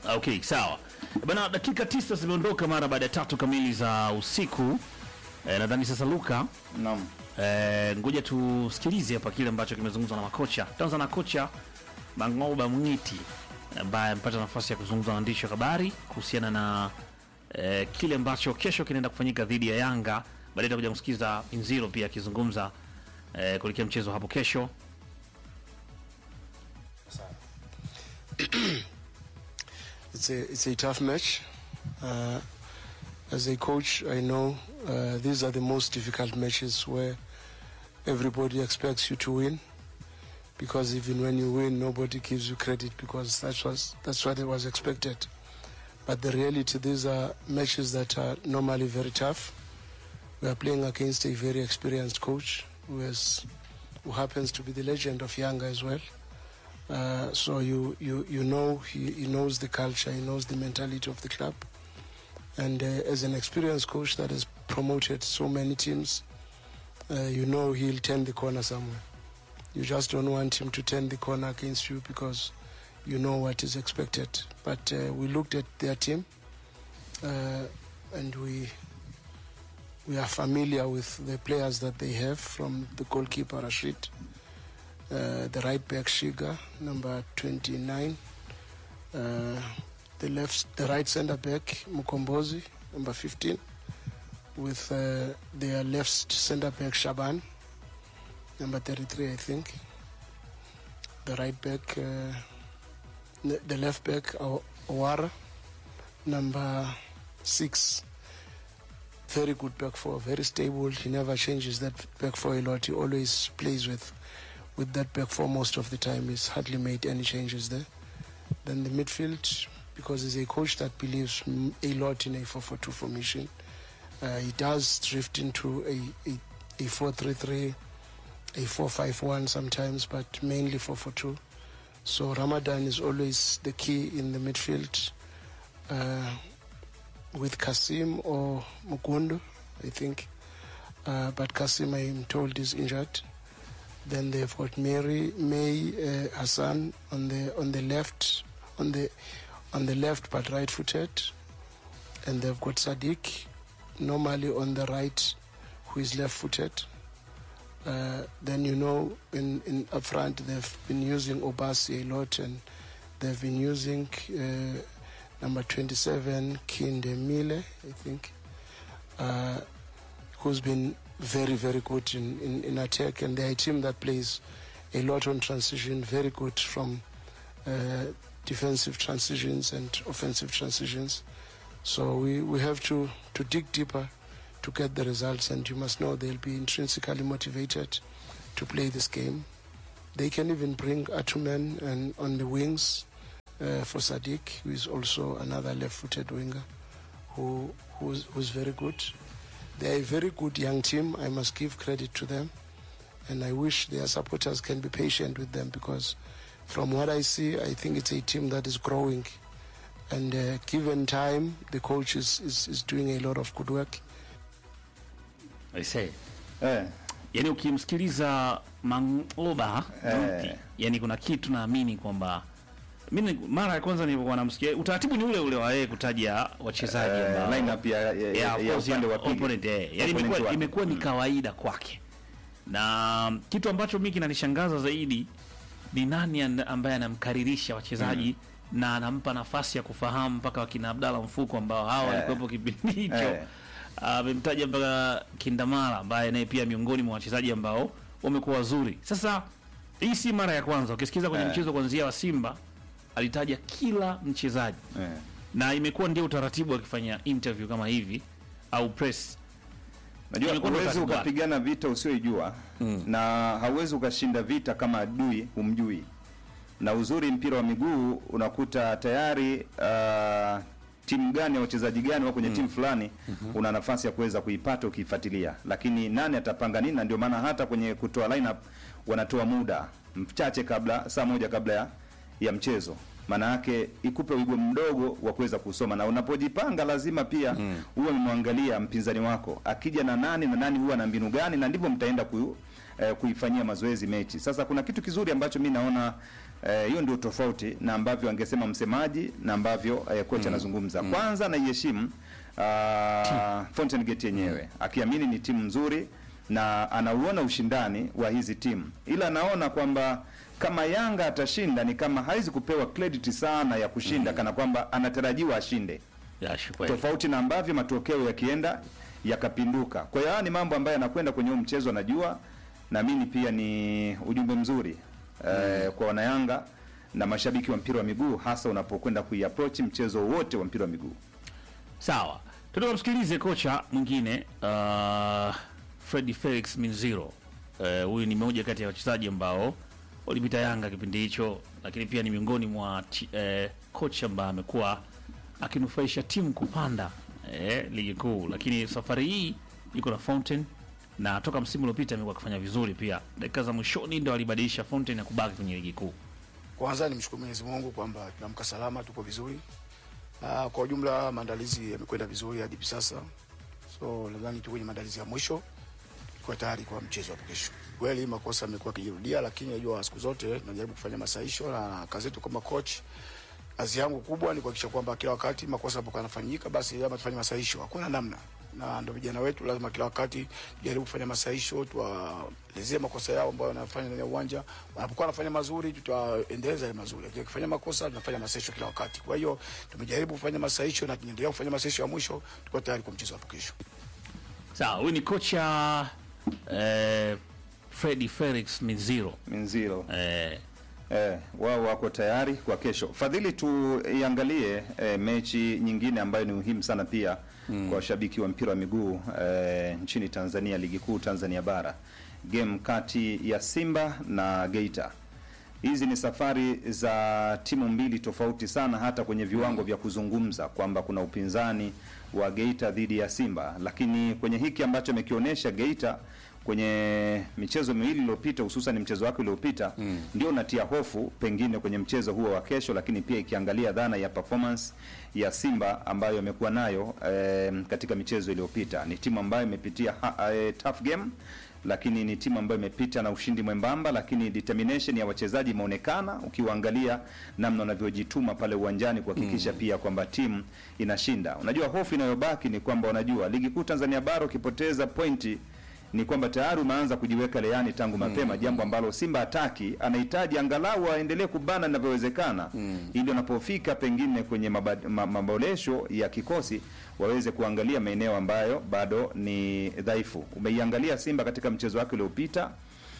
Okay, sawa bana, dakika tisa zimeondoka mara baada ya tatu kamili za usiku. E, nadhani sasa Luka, Naam. e, ngoja tusikilize hapa kile ambacho kimezungumzwa na makocha. Tutaanza na kocha Mangoba Mwiti ambaye amepata nafasi ya kuzungumza na waandishi wa habari kuhusiana na e, kile ambacho kesho kinaenda kufanyika dhidi ya Yanga. Baadaye tutakuja kusikiza Inziro pia akizungumza e, kuelekea mchezo hapo kesho. It's a it's a tough match. Uh, as a coach, I know uh, these are the most difficult matches where everybody expects you to win, because even when you win, nobody gives you credit because that was that's what it was expected. But the reality, these are matches that are normally very tough. We are playing against a very experienced coach who has who happens to be the legend of Yanga as well. Uh, so you, you, you know he, he knows the culture, he knows the mentality of the club. And uh, as an experienced coach that has promoted so many teams, uh, you know he'll turn the corner somewhere. You just don't want him to turn the corner against you because you know what is expected. But uh, we looked at their team uh, and we we are familiar with the players that they have from the goalkeeper Rashid uh, the right back Shiga, number 29, uh, the left, the right centre back Mukombozi, number 15, with uh, their left centre back Shaban, number 33, I think. The right back, uh, the the left back Aw- Awara, number six. Very good back four, very stable. He never changes that back four a lot. He always plays with with that back four most of the time. He's hardly made any changes there. Then the midfield, because he's a coach that believes m- a lot in a 4-4-2 formation, uh, he does drift into a, a, a 4-3-3, a 4-5-1 sometimes, but mainly 4-4-2. So Ramadan is always the key in the midfield uh, with Kasim or Mukundo, I think. Uh, but Kasim, I'm told, is injured. Then they've got Mary May uh, Hassan on the on the left on the on the left but right-footed, and they've got Sadiq normally on the right, who is left-footed. Uh, then you know in in up front they've been using Obasi a lot, and they've been using uh, number 27 Kinde Mile, I think. Uh, who's been very, very good in, in, in attack, and they're a team that plays a lot on transition, very good from uh, defensive transitions and offensive transitions. So we, we have to, to dig deeper to get the results, and you must know they'll be intrinsically motivated to play this game. They can even bring Atumen and on the wings uh, for Sadiq, who is also another left-footed winger, who who's, who's very good. They are a very good young team. I must give credit to them. And I wish their supporters can be patient with them because, from what I see, I think it's a team that is growing. And uh, given time, the coach is, is, is doing a lot of good work. I say. Eh, yani ukimsikiliza Mangoba Eh. yani kuna kitu naamini kwamba mimi mara ya kwanza nilipokuwa namsikia utaratibu ni ule ule wa yeye kutaja wachezaji eh, ambao lineup ya, ya, ya, Yeah, of ya course, upande yeah, wa pili. opponent, eh. Yani Opponent imekuwa wake. imekuwa ni kawaida kwake, na kitu ambacho mimi kinanishangaza zaidi ni nani and- ambaye anamkaririsha wachezaji na anampa nafasi ya kufahamu mpaka wakina Abdalla Mfuko ambao hawa Eh. walikuwepo kipindi hicho Eh. amemtaja mpaka Kindamala ambaye naye pia miongoni mwa wachezaji ambao wamekuwa wazuri. Sasa hii si mara ya kwanza, ukisikiza kwenye Eh. mchezo kwanzia wa Simba alitaja kila mchezaji Eh. na imekuwa ndio utaratibu akifanya interview kama hivi au press. Najua Imekuwa ndo huwezi utaratibu wake. ukapigana vita usioijua na hauwezi ukashinda vita kama adui humjui. Na uzuri mpira wa miguu unakuta tayari uh, timu gani ya wachezaji gani wako kwenye timu fulani una nafasi ya kuweza kuipata ukiifuatilia, lakini nani atapanga nini? Na ndio maana hata kwenye kutoa lineup wanatoa muda mchache kabla, saa moja kabla ya, ya mchezo maana yake ikupe wigo mdogo wa kuweza kusoma, na unapojipanga lazima pia uwe umemwangalia mpinzani wako akija na nani na nani huwa na mbinu gani, na ndivyo mtaenda ku, eh, kuifanyia mazoezi mechi. Sasa kuna kitu kizuri ambacho mi naona Eh, hiyo ndio tofauti na ambavyo angesema msemaji na ambavyo eh, kocha anazungumza. Kwanza naiheshimu uh, Fountain Gate yenyewe akiamini ni timu nzuri na anauona ushindani wa hizi timu, ila anaona kwamba kama Yanga atashinda ni kama hawezi kupewa credit sana ya kushinda kana kwamba anatarajiwa ashinde Ya, shukrani. tofauti na ambavyo matokeo yakienda yakapinduka. Kwa hiyo haya ni mambo ambayo yanakwenda kwenye huu mchezo, anajua naamini pia ni ujumbe mzuri eh, kwa wanayanga na mashabiki wa mpira wa miguu, hasa unapokwenda kuiapproach mchezo wote wa mpira wa miguu. Sawa, tunataka msikilize kocha mwingine uh, Freddy Felix Minziro. Eh, Huyu ni mmoja kati ya wachezaji ambao walipita Yanga kipindi hicho, lakini pia ni miongoni mwa chi- eh, kocha ambaye amekuwa akinufaisha timu kupanda eh, ligi kuu, lakini safari hii yuko na Fountain na toka msimu uliopita amekuwa akifanya vizuri pia. Dakika za mwishoni ndo alibadilisha Fountain na kubaki kwenye ligi kuu. Kwanza nimshukuru Mwenyezi Mungu kwamba tunaamka salama, tuko vizuri. Na kwa ujumla maandalizi yamekwenda vizuri hadi hivi sasa, so nadhani tuko kwenye maandalizi ya mwisho, tuko tayari kwa mchezo wa kesho. Kweli makosa yamekuwa yakijirudia, lakini najua siku zote tunajaribu kufanya masahisho, na kazi yetu kama coach, kazi yangu kubwa ni kuhakikisha kwamba kila wakati makosa yanapokuwa yanafanyika, basi lazima tufanye masahisho, hakuna namna na ndo vijana wetu lazima kila wakati tujaribu kufanya masahisho, tuwaelezee makosa yao ambayo wanafanya ndani ya uwanja. Wanapokuwa wanafanya mazuri, tutaendeleza yale mazuri, lakini wakifanya makosa, tunafanya masahisho kila wakati. Kwa hiyo tumejaribu kufanya masahisho na tunaendelea kufanya masahisho ya mwisho, tuko tayari kwa mchezo hapo kesho. Sawa, huyu ni kocha eh, Freddy Felix Minziro Minziro eh, eh, wao wako tayari kwa kesho. Fadhili, tuiangalie eh, mechi nyingine ambayo ni muhimu sana pia kwa washabiki wa mpira wa miguu eh, nchini Tanzania, ligi kuu Tanzania bara, game kati ya Simba na Geita. Hizi ni safari za timu mbili tofauti sana, hata kwenye viwango vya kuzungumza kwamba kuna upinzani wa Geita dhidi ya Simba, lakini kwenye hiki ambacho amekionyesha Geita kwenye michezo miwili iliyopita, hususan mchezo wake uliopita ndio unatia hofu pengine kwenye mchezo huo wa kesho, lakini pia ikiangalia dhana ya performance ya Simba ambayo amekuwa nayo eh, katika michezo iliyopita. Ni timu ambayo imepitia ha- eh, tough game lakini ni timu ambayo imepita na ushindi mwembamba, lakini determination ya wachezaji imeonekana ukiwaangalia namna wanavyojituma pale uwanjani kuhakikisha pia kwamba timu inashinda. Unajua, hofu inayobaki ni kwamba unajua ligi kuu Tanzania bara ukipoteza pointi ni kwamba tayari umeanza kujiweka leani tangu mapema, jambo ambalo Simba hataki. Anahitaji angalau aendelee kubana inavyowezekana, ili wanapofika pengine kwenye maba- ma- maboresho ya kikosi waweze kuangalia maeneo ambayo bado ni dhaifu. Umeiangalia Simba katika mchezo wake uliopita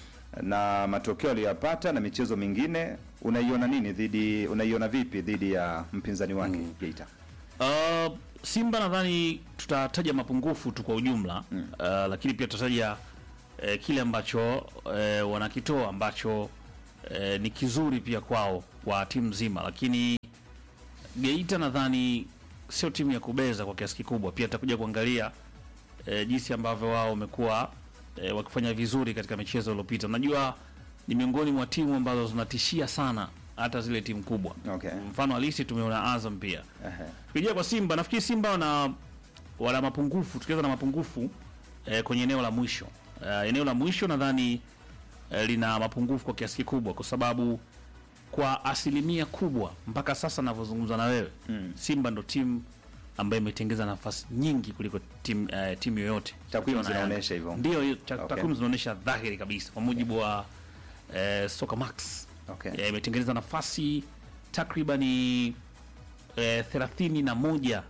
na matokeo aliyoyapata na michezo mingine, unaiona nini dhidi, unaiona vipi dhidi ya mpinzani wake Geita? Uh, Simba nadhani tutataja mapungufu tu kwa ujumla uh, lakini pia tutataja uh, kile ambacho uh, wanakitoa ambacho uh, ni kizuri pia kwao kwa timu nzima, lakini Geita nadhani sio timu ya kubeza kwa kiasi kikubwa. Pia tutakuja kuangalia uh, jinsi ambavyo wao wamekuwa uh, wakifanya vizuri katika michezo iliyopita. Unajua ni miongoni mwa timu ambazo zinatishia sana hata zile timu kubwa. Okay. Mfano halisi tumeona Azam pia Ehe. Tukija kwa Simba nafikiri Simba wana wana mapungufu, tukianza na mapungufu eh, kwenye eneo la mwisho eh, eneo la mwisho nadhani eh, lina mapungufu kwa kiasi kikubwa, kwa sababu kwa asilimia kubwa mpaka sasa navyozungumza na wewe mm. Simba ndo timu ambayo imetengeza nafasi nyingi kuliko timu eh, timu yoyote. Takwimu Ukiwa na zinaonyesha Yanga. hivyo. Ndio, hiyo ta- Okay. takwimu zinaonyesha dhahiri kabisa kwa mujibu wa eh, Soka Max Okay. eh, imetengeneza nafasi takribani eh, thelathini na moja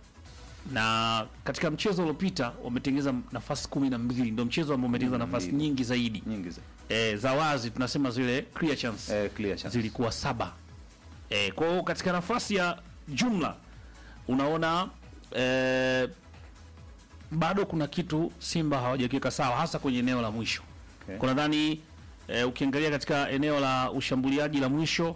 na katika mchezo uliopita wametengeneza nafasi kumi na mbili ndio mchezo ambao umetengeneza nafasi mbili. nyingi zaidi Nyingi za eh, za wazi tunasema zile clear chance eh, clear chance. zilikuwa saba eh, kwa hiyo katika nafasi ya jumla unaona eh, bado kuna kitu Simba hawajakiweka sawa hasa kwenye eneo la mwisho Okay. kwa nadhani eh, ukiangalia katika eneo la ushambuliaji la mwisho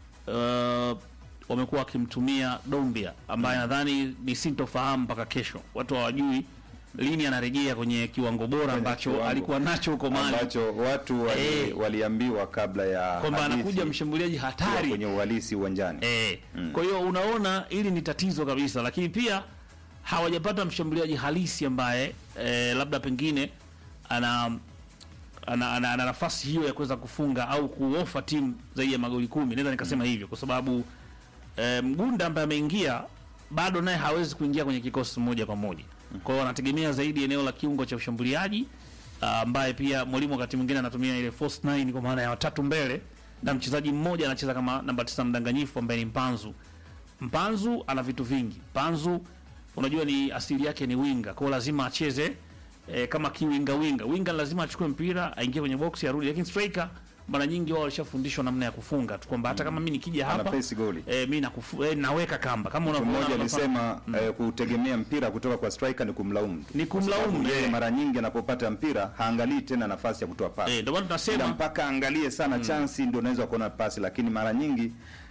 eh, wamekuwa wakimtumia Dombia ambaye nadhani ni sintofahamu mpaka kesho. Watu hawajui lini anarejea kwenye kiwango bora ambacho kiwango. alikuwa nacho huko Mali, ambacho watu wali, Eh. waliambiwa kabla ya kwamba hadithi anakuja mshambuliaji kuwa hatari kwenye uhalisi uwanjani. Eh, kwa hiyo unaona hili ni tatizo kabisa, lakini pia hawajapata mshambuliaji halisi ambaye eh, labda pengine ana ana, ana, ana nafasi hiyo ya kuweza kufunga au kuofa timu zaidi ya magoli kumi, naweza nikasema hivyo kwa sababu eh, Mgunda ambaye ameingia bado naye hawezi kuingia kwenye kikosi moja kwa moja. Kwa hiyo wanategemea zaidi eneo la kiungo cha ushambuliaji ah, ambaye pia mwalimu wakati mwingine anatumia ile false nine kwa maana ya watatu mbele na mchezaji mmoja anacheza kama namba tisa mdanganyifu ambaye ni Mpanzu. Mpanzu ana vitu vingi. Mpanzu unajua ni asili yake ni winga, kwa hiyo lazima acheze eh, kama kiwinga winga. Winga lazima achukue mpira aingie kwenye box arudi, lakini striker mara nyingi wao walishafundishwa namna ya kufunga tu kwamba hata kama mimi nikija hapa Anaface goli. eh, mimi nakufu, eh, naweka kamba kama Mtu unavyoona mmoja hapa. alisema eh, kutegemea mpira kutoka kwa striker ni kumlaumu tu. Ni kumlaumu, Kwa sababu yeye eh. mara nyingi anapopata mpira haangalii tena nafasi ya kutoa pasi. Eh, ndio maana Ila tunasema mpaka angalie sana chansi ndio unaweza kuona pasi, lakini mara nyingi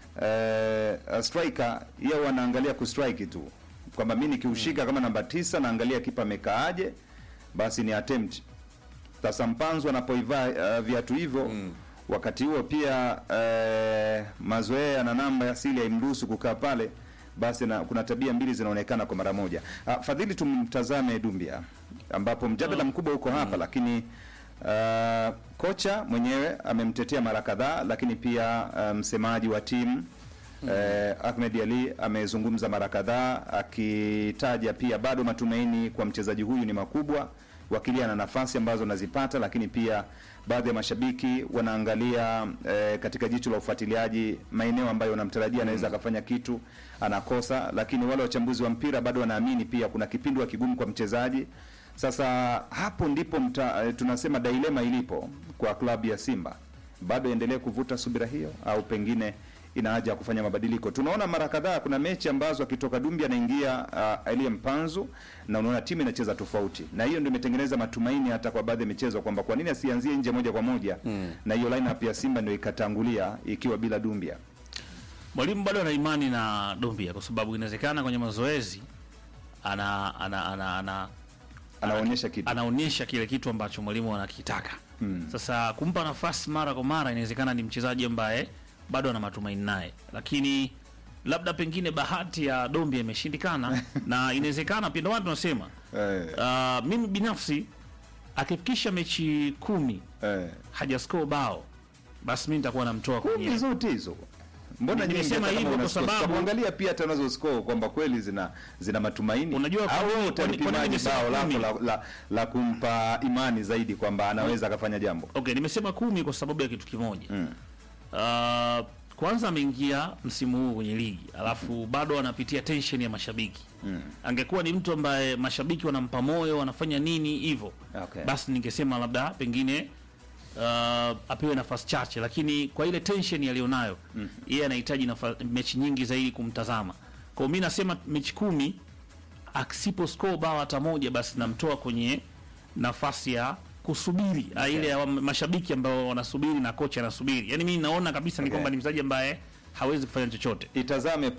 eh, striker yeye wanaangalia kustrike tu kwamba mimi nikiushika kama namba tisa naangalia kipa amekaaje, basi ni attempt. Sasa Mpanzu anapoivaa uh, viatu hivyo wakati huo pia eh, mazoea na namba ya asili haimruhusu kukaa pale, basi na, kuna tabia mbili zinaonekana kwa mara moja. Ah, Fadhili, tumtazame Dumbia ambapo mjadala mkubwa uko hapa lakini Uh, kocha mwenyewe amemtetea mara kadhaa, lakini pia uh, msemaji wa timu eh, Ahmed Ali amezungumza mara kadhaa akitaja pia bado matumaini kwa mchezaji huyu ni makubwa, wakilia na nafasi ambazo anazipata, lakini pia baadhi ya mashabiki wanaangalia eh, katika jicho la ufuatiliaji maeneo ambayo wanamtarajia anaweza akafanya kitu anakosa, lakini wale wachambuzi wa mpira bado wanaamini pia kuna kipindwa kigumu kwa mchezaji. Sasa hapo ndipo mta, eh, tunasema dilema ilipo kwa klabu ya Simba, bado endelee kuvuta subira hiyo au pengine ina haja ya kufanya mabadiliko. Tunaona mara kadhaa kuna mechi ambazo akitoka Dumbi anaingia uh, Elie Mpanzu na unaona timu inacheza tofauti, na hiyo ndio imetengeneza matumaini hata kwa baadhi ya michezo kwamba kwa nini asianzie nje moja kwa moja na hiyo lineup ya Simba ndio ikatangulia ikiwa bila Dumbia. mwalimu bado ana imani na Dombia kwa sababu inawezekana kwenye mazoezi ana ana ana, ana Anaonyesha kitu. anaonyesha kile kitu ambacho mwalimu anakitaka. Sasa kumpa nafasi mara kwa mara, inawezekana ni mchezaji ambaye bado ana matumaini naye, lakini labda pengine bahati ya Dombia imeshindikana na inawezekana pia, ndio maana tunasema Eh, uh, mimi binafsi akifikisha mechi kumi eh. hajascore bao, basi mimi nitakuwa namtoa kwenye Kumi zote hizo mbona nyingi Nimesema hata kama hivyo una kwa score? sababu- Tutakuangalia pia hata unazo score kwamba kweli zina zina matumaini. Unajua kwa au nini- wewe kwa nini- kwa nini utalipimaje nimesema bao lako kumi? la, la, la kumpa imani zaidi kwamba anaweza akafanya jambo. Okay, nimesema kumi kwa sababu ya kitu kimoja. Uh, kwanza ameingia msimu huu kwenye ligi alafu bado anapitia tension ya mashabiki. Angekuwa ni mtu ambaye mashabiki wanampa moyo, wanafanya nini hivyo, Okay. basi ningesema labda pengine uh, apewe nafasi chache, lakini kwa ile tension aliyonayo yeye anahitaji nafa- mechi nyingi zaidi kumtazama. Kwa hiyo mimi nasema mechi kumi asipo score bao hata moja, basi namtoa kwenye nafasi ya kusubiri okay. ile ya wa- mashabiki ambao wanasubiri na kocha anasubiri. Yani mimi naona kabisa ni Okay. kwamba ni mchezaji ambaye hawezi kufanya chochote. Itazame